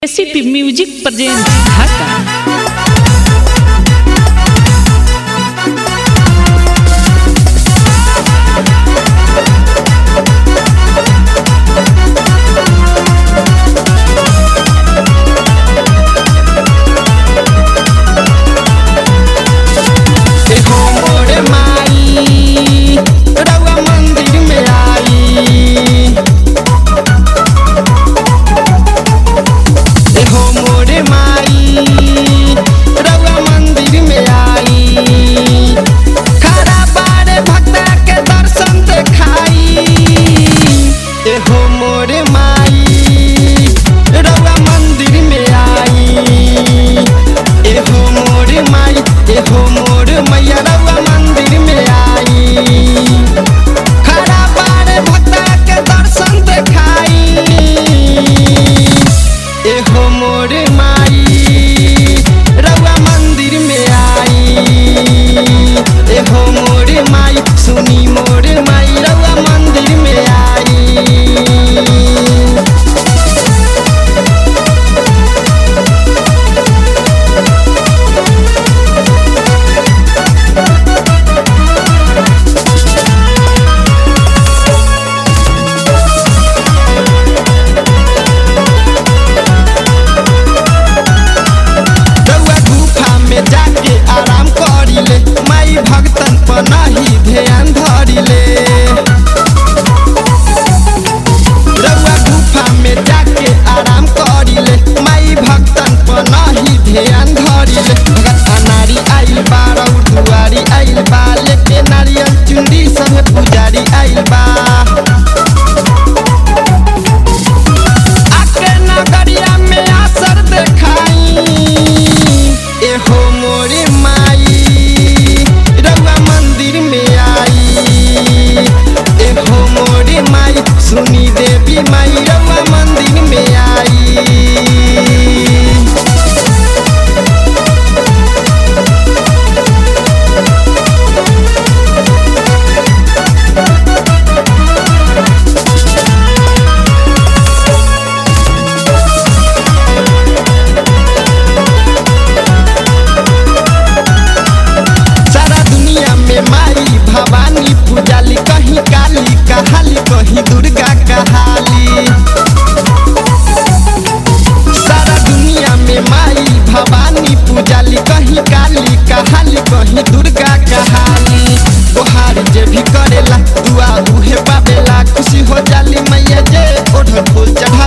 ACP music present ढाका देखो मोरे माई रउआ मंदिर में आई देखो मोरे माई रउआ मंदिर में आई खड़ा बारे भक्ता के दर्शन देखाई देखो मोरे माई रउआ मंदिर में आई एहो मोर माई एहो मोर मैया रउआ मंदिर में आई खड़ा बारे भक्ता के दर्शन देखाई एहो मोर माई रउआ मंदिर में आई एहो मोर माई सुनी मोर माई रउआ मंदिर में आई रउआ गुफा में जाके आराम करिले माई भक्तन पर नहीं ध्यान धरिले रउआ गुफा में जाके आराम करिले माई भक्तन पर नहीं ध्यान धरिले भगत अनारी आइल बा रउर दुआरी आइल बा लेके नारियल चुंदी संगे पुजारी आइल बा आके नगरिया में असर देखाई एहो मोरे माई रउआ मंदिर में आई एहो मोरे माई सुनी देवी माई रउआ मंदिर में आई सारा दुनिया में माई भवानी पूजाली कहीं काली कहाली कहीं दुर्गा कहाली सारा दुनिया में माई भवानी पूजाली कहीं काली कहाली कहीं दुर्गा कहाली तोहार जे भी करेला दुआ उहे पावेला खुशी हो जाली मैया जे ओढ़ फूल चढ़ा